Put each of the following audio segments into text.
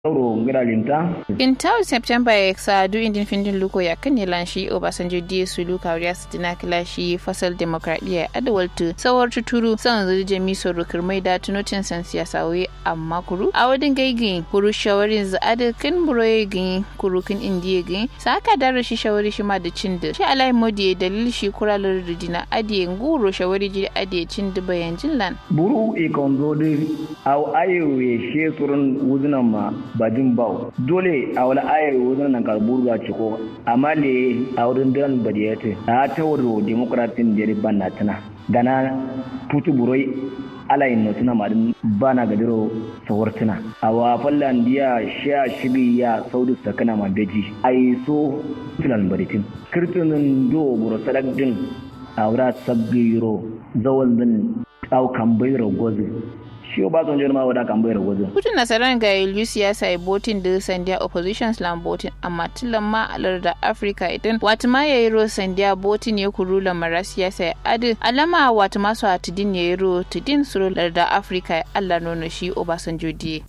Sauro ngira linta. Kintawu September ya sa du indin findin luko ya kan lan shi Obasanjo diye su luka wariya su dina kila shi fasal demokradiyya adawaltu sawar tuturu san zuri jami soro kirmai da tunotin san siyasa wai amma kuru a wadin gaigi kuru shawarin za ada kin buroye gin kuru kin indiye gin sa aka dara shi shawari shi ma da cin da shi alai modi dalil shi kuralar da dina adiye nguro shawari ji adiye cin da bayan jinlan. Buru ikon zo di au ayo ye she surun wuzunan ma bajin bau dole a wani ayar wajen nan karburu ga ciko amma le a wurin dan badiyate a ta wuro demokratin da ban na tana gana tutu buroi alayin no tuna madin bana gadiro sawartuna a wa fallan diya sha shiri ya saudu sakana ma beji ai so filan baditin kirtunin do buro sadak din a wura sabbiro zawal din au kambayro gozi shi ba son jirma wada kan bayar wajen. Kutun nasarar ga Ilu siyasa ya botin da sandiya opposition slam botin amma tilan ma alar da Africa idan wata ma ya yi ro sandiya botin ya kuru lamara siyasa ya adi alama wata masu a tudin ya yi ro tudin suru da Africa ya Allah nono shi Obasanjo diye.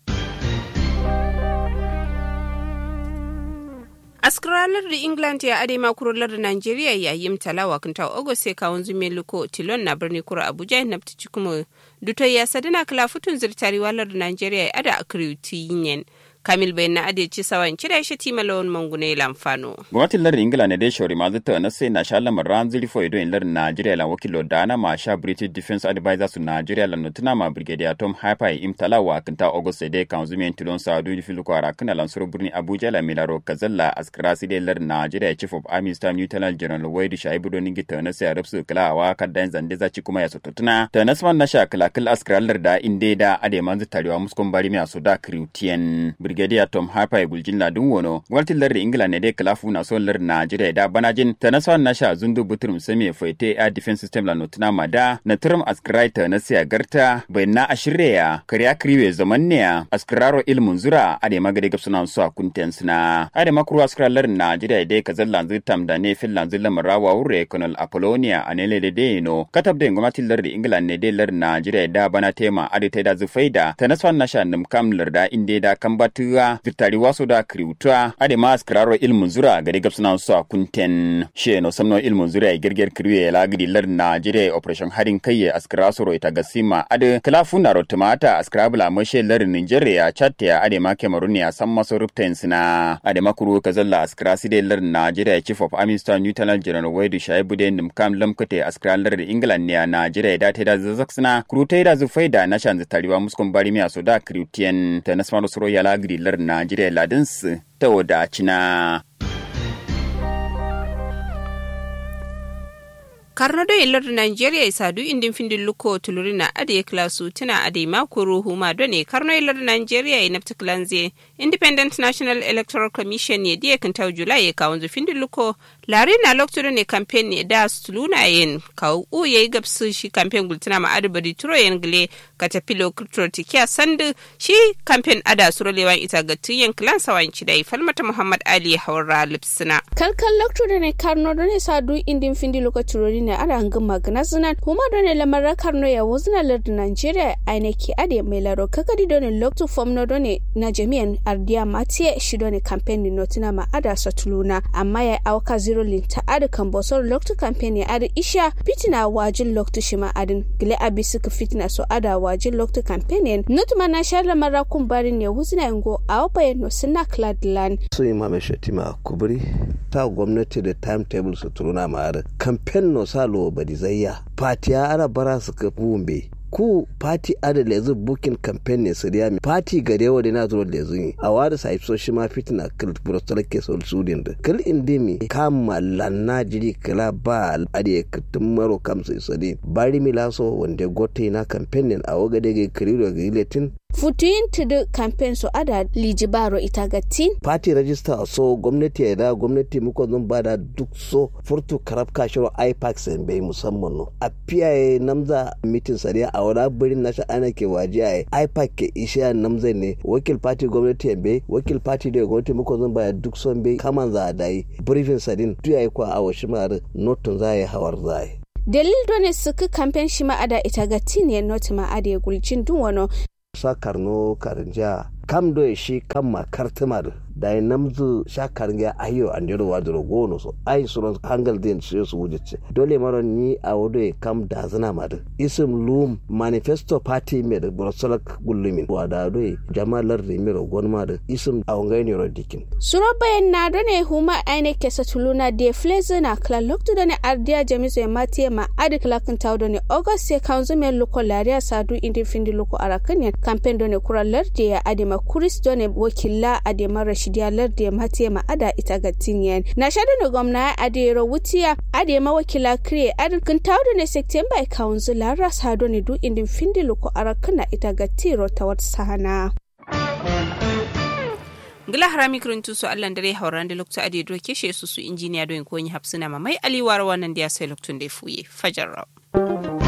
askaralar da england ya ade makurolar da nigeria yayin talawa kan ta ogo sai kawun zume luko tilon na birni kura abuja na fitici kuma duto ya sadina kala futun zirtari walar da nigeria ya ada akriuti yin kamil bai na ade ci sawan cire shi ti malawon mangune lamfano gwamnatin lardin ingila ne dai shawari ma zata na sai na sha lamar ran zuri fo ido in lardin nigeria lan wakilo dana ma sha british defense advisor su nigeria lan nutuna ma brigadier tom hyper im talawa kan ta august sai kan zume tilon sa du filu ko ara kana lan suru birni abuja la milaro kazalla askara sai dai lardin nigeria chief of army staff lieutenant general wade shaibu don ningi ta na sai arabsu kala wa kaddan zande zaci kuma ya sototuna ta nasman na sha kala kala askara larda inde da ade manzu tarewa muskon bari mi asoda kriutien brigadier tom harper ya guljin ladun wono gwamnatin lardin ingila ne dai kalafu na son lardin najeriya da banajin ta na son nasha zundu buturum sami faite air defense system la notuna mada na turum askraita na siya garta bai na ashirya kariya kriwe zaman ne askraro ilmun zura ade magade gab suna su a kunten suna ade makuru askrar lardin najeriya dai ka zallan zutam da ne finland zilla marawa wure colonel apollonia a nele da dai no katab da gwamnatin lardin ingila ne dai lardin najeriya da bana tema ade ta da zufaida ta na son nasha nimkam larda inde da kambatuwa vitari waso da kriuta ade ma askraro ilmun zura gade gab suna su a kunten she no samno ilmun zura ya girgir kriwe ya lagidi lar Najeriya operation harin kai ya askara soro ita gasima ade kalafu na rotumata askrabula mashe lar Nigeria chatte ya ade ma Cameroon ya san maso rupten sina ade makuru kazalla askara side lar Najeriya chief of army staff lieutenant general Wade Shaibu de nimkam lamkate askara lar England ne a Najeriya da ta da zazzak sina kurutai da zufaida na shan tariwa muskon bari mi so da kriutien ta nasmaro soro ya lagidi lar Najeriya ladinsu ta wadacina. karno do ilar nigeria isadu indin findin luko tulurina ade klasu tuna ade makuru huma done karno ilar nigeria e nafta klanze independent national electoral commission ne die kan taw julai ka wanzu findin luko lari na lokto ne campaign ne da stuluna yen ka u ye gabsu shi campaign gultuna ma ade bari turo yen gle ka ta pilo kutro tikiya sandu shi campaign ada suro lewan ita ga tiyen klan sawan dai falmata muhammad ali hawra lipsina kalkal lokto ne karno done sadu indin findin luko turori ne ada hangin magana zinan kuma done lamar karno ya wuzna lardu nigeria aine ki ade mai laro kakadi done lokto fom no done na jami'an ardiya matiye shi done campaign ni notina ma ada satuluna amma ya auka zero linta ada kan bosor lokto campaign ya ada isha fitina wajin lokto shi ma adin gile abi suka fitina so ada wajin lokto campaign yen nutuma na shar lamar kun barin ya wuzna yango a wabaye no suna cladland su imam shatima kubri ta gwamnati da timetable su turuna ma ada campaign no salo badizayya fatiya ana bara su ka bumbe ku pati ada lezu bukin campaign ne su riya pati gare wa na zuwa lezu yi a wada sa ifso shi ma fitina kil brostol ke sol sudin da kil indimi kama lanna jiri kila ba ade kitin maro kam sai sadi bari milaso wanda gote na campaign ne a waga daga kiriro ga iletin futuyin tudu campaign so ada lijibaro itagatin party register so gwamnati ya da gwamnati muka zan bada duk so furtu karab kashiro ipac sen bai musamman no a piyaye namza mitin sariya a wani birin nasha ana ke waje a ipac ke ishiya namza ne wakil party gwamnati ya bai wakil party da gwamnati muka zan bada duk son bai kaman za a dai briefing sadin tuya yi kwa a washi mara notun za a yi hawar za a yi dalil done suka kamfen shi ma'ada ita ga tine not ma'ada ya gulcin dun wano sa karno karanja kam do shi kam ma kartimar da ya namzu sha karnga ayo an jiro wa jiro gono so ai suron hangal din shi su wujice dole maro ni a wodo e kam da zana madu isim lum manifesto party me da brosolak gullumin wa da do jamalar da miro gon ma da isim a wangai ne ro dikin suro bayan na do ne huma aine kesa tuluna de fleze na kla lokto do ne ardia jamiso e matie ma adi kla kan taw do ne august se kanzu me loko laria sadu indi findi loko arakan campaign do ne kura larde ya adi ma kuris do ne wakilla adi ma rashidiya larde ma tie ma ada ita ga tinyen na shadu ne gwamna adi ro wutiya adi ma wakila kre adi kan taw do ne september e kanzu lara sadu ne du indi findi loko arakan na ita ga tiro tawat sahana ngila harami kirintu su allan dare hauran da lokta ade do keshe su su injiniya do ko yin hapsuna mamai aliwar wannan da ya sai loktun da fuye fajar